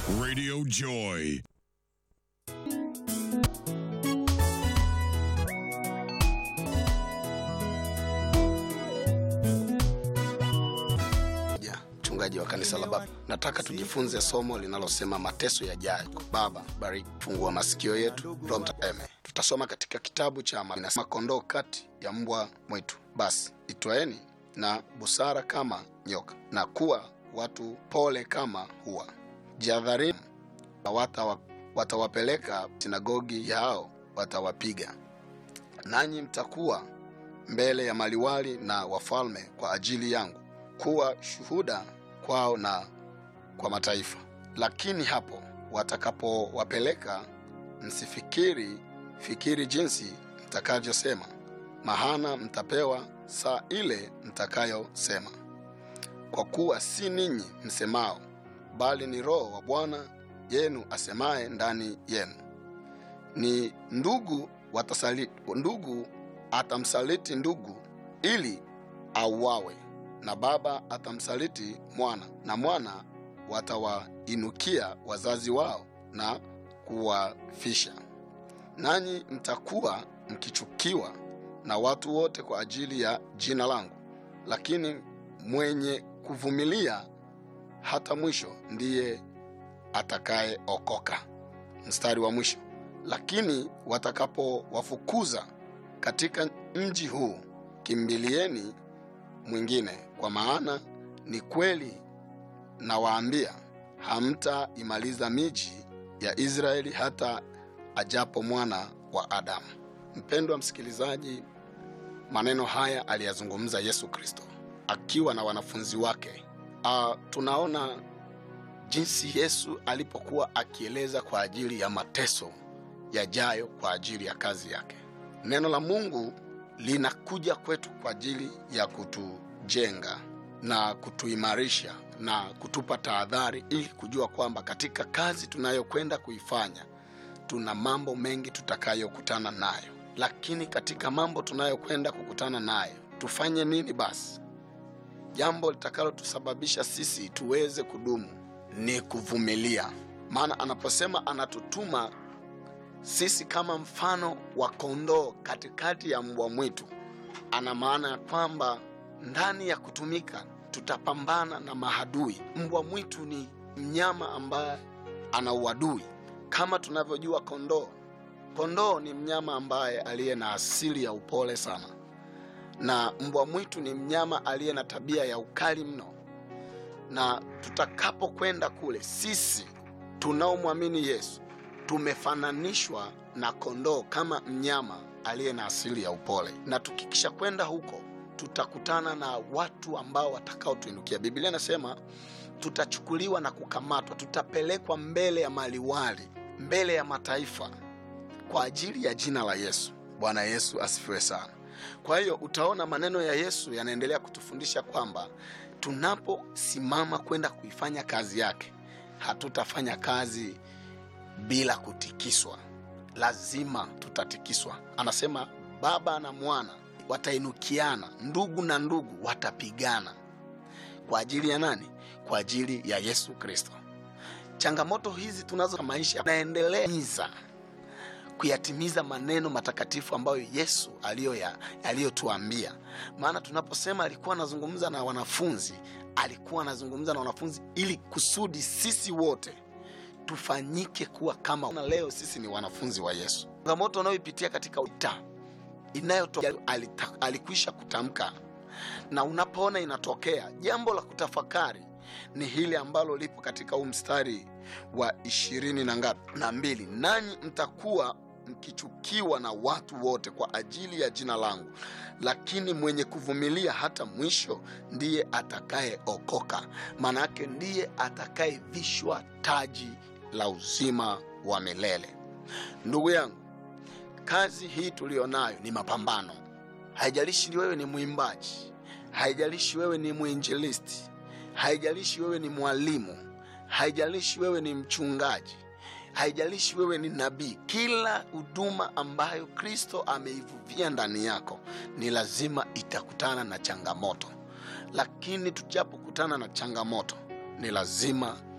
Radio Joy. Ja, mchungaji wa kanisa la Baba, nataka tujifunze somo linalosema mateso yajayo. Baba, bariki, fungua masikio yetu, Roho Mtakatifu. Tutasoma katika kitabu cha Ma- inasema kondoo kati ya mbwa mwitu. Basi itwaeni na busara kama nyoka, na kuwa watu pole kama hua. Jihadharini, na watawa- watawapeleka sinagogi yao, watawapiga nanyi mtakuwa mbele ya maliwali na wafalme kwa ajili yangu kuwa shuhuda kwao na kwa mataifa. Lakini hapo watakapowapeleka, msifikiri fikiri jinsi mtakavyosema, mahana mtapewa saa ile mtakayosema, kwa kuwa si ninyi msemao, bali ni Roho wa Bwana yenu asemaye ndani yenu. Ni ndugu watasali, ndugu atamsaliti ndugu ili auawe na baba atamsaliti mwana, na mwana watawainukia wazazi wao na kuwafisha. Nanyi mtakuwa mkichukiwa na watu wote kwa ajili ya jina langu, lakini mwenye kuvumilia hata mwisho ndiye atakayeokoka. Mstari wa mwisho, lakini watakapowafukuza katika mji huu, kimbilieni mwingine, kwa maana ni kweli nawaambia, hamtaimaliza miji ya Israeli hata ajapo mwana wa Adamu. Mpendwa msikilizaji, maneno haya aliyazungumza Yesu Kristo akiwa na wanafunzi wake. Uh, tunaona jinsi Yesu alipokuwa akieleza kwa ajili ya mateso yajayo kwa ajili ya kazi yake. Neno la Mungu linakuja kwetu kwa ajili ya kutujenga na kutuimarisha na kutupa tahadhari ili kujua kwamba katika kazi tunayokwenda kuifanya tuna mambo mengi tutakayokutana nayo, lakini katika mambo tunayokwenda kukutana nayo tufanye nini? Basi jambo litakalotusababisha sisi tuweze kudumu ni kuvumilia, maana anaposema anatutuma sisi kama mfano wa kondoo katikati ya mbwa mwitu, ana maana ya kwamba ndani ya kutumika tutapambana na mahadui. Mbwa mwitu ni mnyama ambaye ana uadui kama tunavyojua kondoo. Kondoo ni mnyama ambaye aliye na asili ya upole sana, na mbwa mwitu ni mnyama aliye na tabia ya ukali mno. Na tutakapokwenda kule, sisi tunaomwamini Yesu tumefananishwa na kondoo kama mnyama aliye na asili ya upole, na tukikisha kwenda huko tutakutana na watu ambao watakaotuinukia. Biblia inasema tutachukuliwa na kukamatwa, tutapelekwa mbele ya maliwali, mbele ya mataifa kwa ajili ya jina la Yesu. Bwana Yesu asifiwe sana. Kwa hiyo utaona maneno ya Yesu yanaendelea kutufundisha kwamba tunaposimama kwenda kuifanya kazi yake, hatutafanya kazi bila kutikiswa, lazima tutatikiswa. Anasema baba na mwana watainukiana, ndugu na ndugu watapigana. Kwa ajili ya nani? Kwa ajili ya Yesu Kristo. Changamoto hizi tunazo za maisha naendeleza kuyatimiza maneno matakatifu ambayo Yesu aliyoya- aliyotuambia. Maana tunaposema alikuwa anazungumza na wanafunzi, alikuwa anazungumza na wanafunzi ili kusudi sisi wote tufanyike kuwa kama na leo sisi ni wanafunzi wa Yesu. Changamoto unayoipitia katika uta inayotokea alita- alikwisha kutamka, na unapoona inatokea, jambo la kutafakari ni hili ambalo lipo katika huu mstari wa ishirini na ngapi na mbili, nanyi mtakuwa mkichukiwa na watu wote kwa ajili ya jina langu, lakini mwenye kuvumilia hata mwisho ndiye atakayeokoka. Maana yake ndiye atakayevishwa taji la uzima wa milele. Ndugu yangu, kazi hii tuliyonayo ni mapambano. Haijalishi wewe ni mwimbaji, haijalishi wewe ni mwinjilisti, haijalishi wewe ni mwalimu, haijalishi wewe ni mchungaji, haijalishi wewe ni nabii. Kila huduma ambayo Kristo ameivuvia ndani yako ni lazima itakutana na changamoto, lakini tujapokutana na changamoto ni lazima